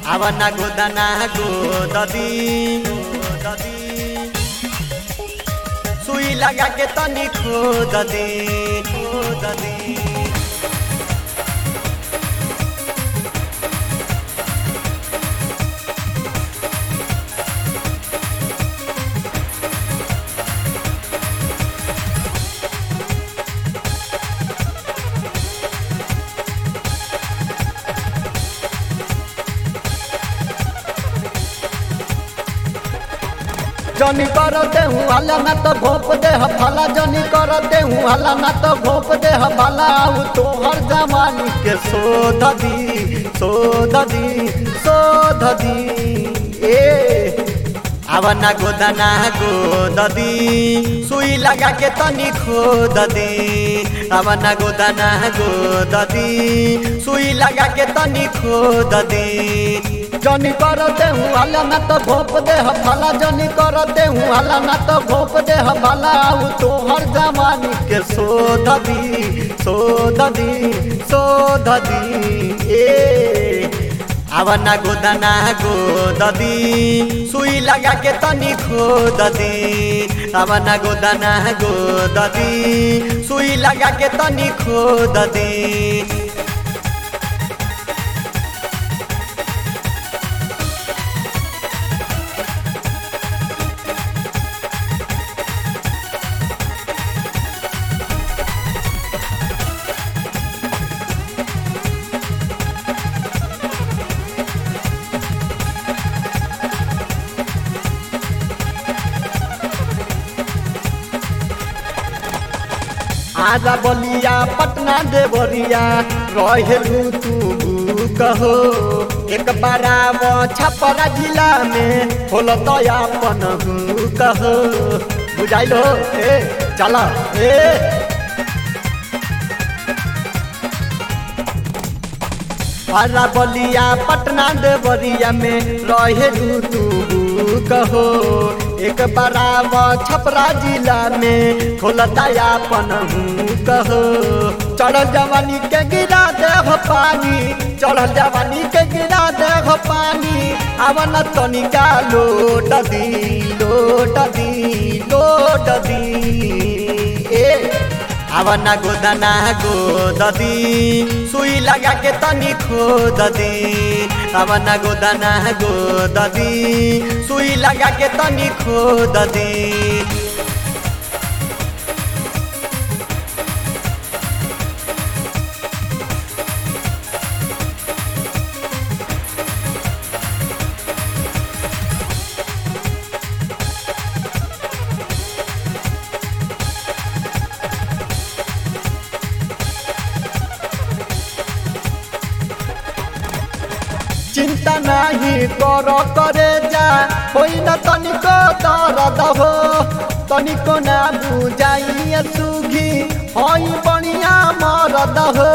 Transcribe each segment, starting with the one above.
ಅವನ ಗುದನ गोददी गोददी सुई लगा के तनी खोद दे खोद दे जनी करते हूँ हला ना तो भोप दे हला जनी करते हूँ हला ना तो भोप दे हला आऊ तो हर जवानी के सोध दी सोध दी सोध दी ए ಅವನ गोदना गोददी सुई लगा के तनी खोद दे ಅವನ गोदना गोददी सुई लगा के तनी खोद दे जनी करते हूँ हला ना तो भोप दे हला जनी करते हूँ हला ना तो भोप दे हला आऊ तो हर जवानी के सोध दी सोध दी सोध दी ए ಅವನ गोदना गोददी सुई लगा के तनी खोद दे ಅವನ गोदना गोददी सुई लगा के तनी खोद दे आजा बलिया पटना देवरिया रहेलू तू कहो एक बाराव छपरा जिला में होल दयापन कहो बुझाइल हो ए चल ए आजा बलिया पटना देवरिया में रहेलू तू कहो एक बाराव छपरा जिला में खोलता अपन कहो चढ़ल जवानी के गिरा देह पानी चढ़ल जवानी के गिरा देह पानी अवन तनिका लोट दी लोट दी लोट दी ए ಅವನ गोदना गोददी सुई लगा के तनी खोद दे ಅವನ गोदना गोददी सुई लगा के तनी खोद दे चिंता नहीं कर करे जा होई न तनिको दर्द हो तनिको ना बुझाई सुखी होई बढ़िया मरद हो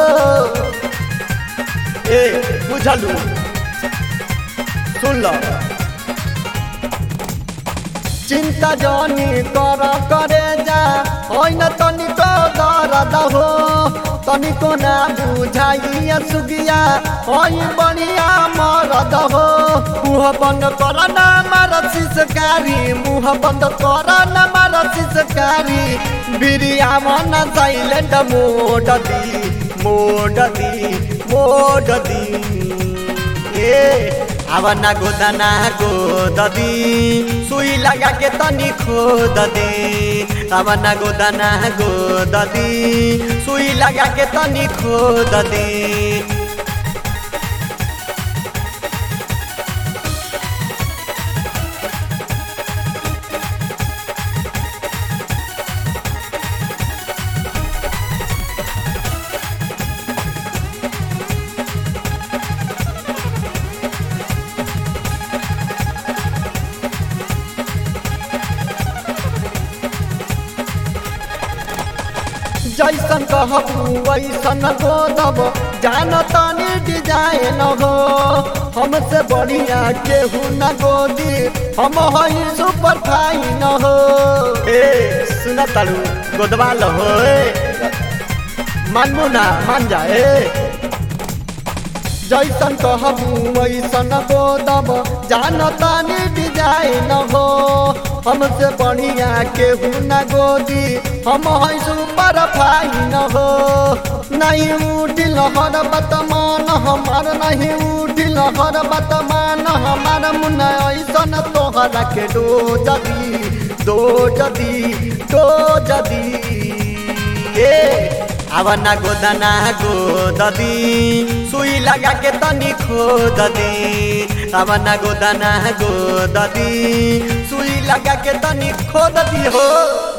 ए बुझलू सुन लो चिंता जनी कर करे जा होई न तनिको दर्द हो तनिको ना बुझाई सुगिया होई बढ़िया मरद हो मुँह बंद कर ना मार शिशकारी मुँह बंद कर ना मार शिशकारी बिरिया मन साइलेंट मोड दी मोड दी मोड दी ए ಅವನ गोदना गोददी सुई लगा के तनी खोद दे ಅವನ गोदना गोददी सुई लगा के तनी खोद दे जैसन कहबू वैसन गोदब जान तनी डिजाइन हो हमसे बढ़िया केहू न गोदी हम हई सुपर फाइन हो ए सुन तालू गोदवा लो हो मानबू ना मान जाए जैसन कहबू वैसन गोदब जानतानी डिजाइन हो हमसे बढ़िया केहू न गोदी हम है सुपर फाइन हो नहीं उठिल हर बतमान हमार नहीं उठिल हर बतमान हमार मुन ऐसन तोहरा के डो जदी दो जदी दो जदी ए आवना गोदना गोददी सुई लगा के तनी खोददी आवना गोदना गोददी सुई लगा के तनी खोददी हो